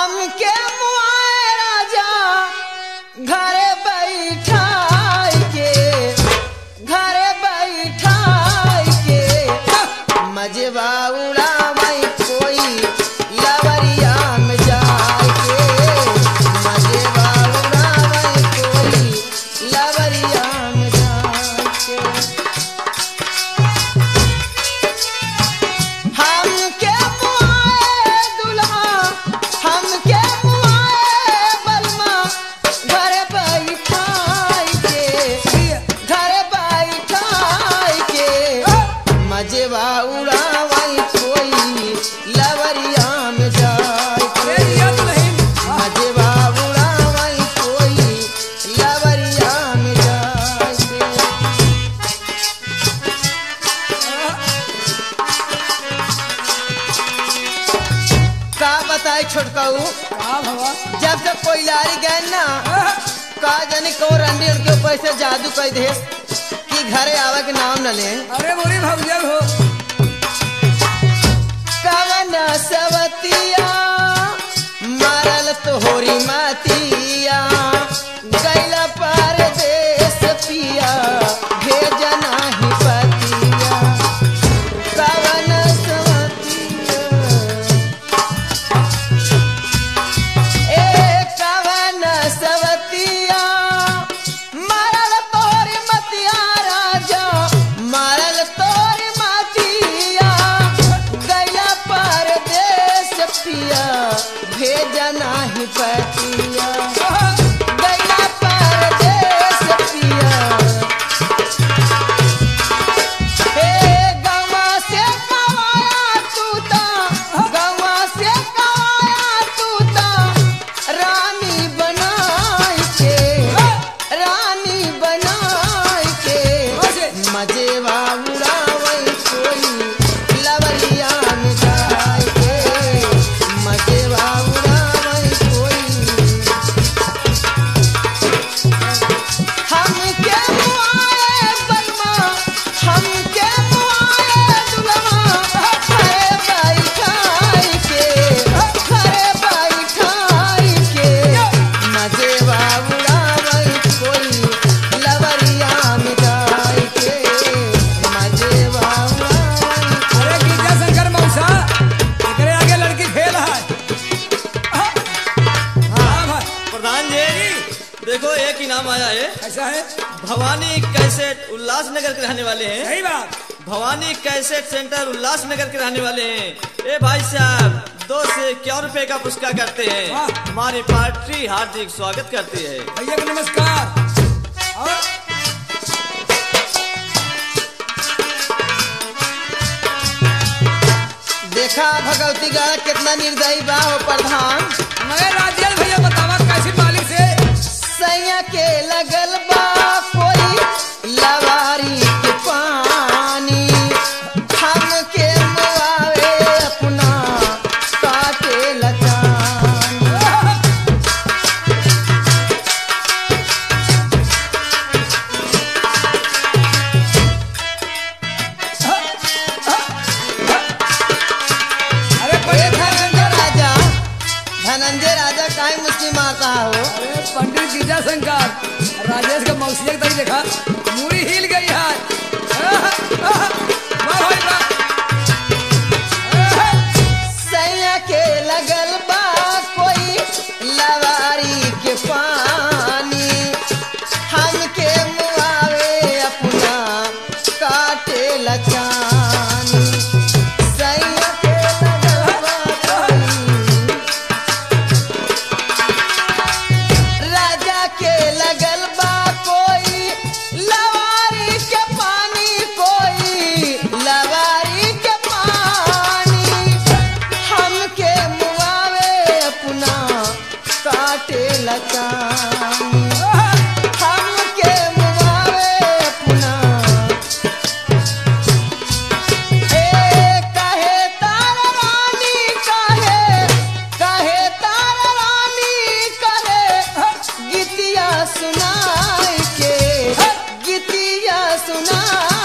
हमके मुआए राजा घरे बैठाई के घरे बैठाई के मजबा उड़ावई कोई लवरिया में जाए के मजबा उड़ावई कोई लवरिया में जाए के हमके मुआए दुल्हा हमके मुआए बलमा घरे बैठाई के घरे बैठाई के मजेवा उड़ावाई कोई लवरिया में जाए अरे ये तो नहीं मजेवा उड़ावाई कोई लवरिया में जाए के का बताए छोटकाऊ का भवा जब जब कोई लारी गए ना का जानी को रंडी उनके ऊपर से जादू कर दे कि घरे आवे के नाम न ले अरे मोरी भौजा हो कवन सवतिया मारल तोहरी मातिया गैला परदेस पिया भेजना ही पतिया कवन सवतिया ए कवन सवतिया मारल तोरी मतिया राजा मारल तोरी मतिया गैला परदेस पिया भेजना ही पतिया गैला परदेस पिया हे गवा से कवाया तूता गवा से कवाया तूता रानी बनाई के रानी बनाई के मजेवा उड़ावई कोई लवलिया में जाए के मजेवा उड़ावई कोई हमके मुआए बलमा हमके मुआए दुलमा घरे बैठाई के घरे बैठाई के मजेवा उड़ावई कोई लवरिया में जाए के मजेवा उड़ावई अरे गिरजा शंकर मौसा एकरे आगे लड़की फेल है हाँ भाई प्रधान जी देखो एक इनाम आया है ऐसा है भवानी कैसेट उल्लासनगर के रहने वाले हैं सही बात भवानी कैसेट सेंटर उल्लासनगर के रहने वाले हैं ए भाई साहब दो से क्या रुपए का पुरस्कार करते हैं वाह। हमारी पार्टी हार्दिक स्वागत करती है भैया को नमस्कार और देखा भगवती गढ़ कितना निर्दयी बा हो प्रधान मगर राजेश भैया बतावा कैसी मालिक से सैया के लगल बा कोई लवारी के पानी हमके मुआवे अपना काटे लचानी अरे ए पंडित धनंजय राजा धनंजय राजा काहे मुस्लिम मारता हो अरे पंडित गिरजा शंकर राजेश का मौसी तक देखा मूड़ी हिल गई है वाह भाई वाह सैया के लगल बा कोई लवारी के पानी हमके मुआवे अपना काटे लचानी सैया के लगल बा कोई राजा के लगल बा कोई लवारी के पानी कोई लवारी के पानी हमके मुआवे अपना काटे लचानी हमके मुआवे अपना ए कहे तार रानी कहे कहे तार रानी कहे गीतिया सुनाई के गीतिया सुनाई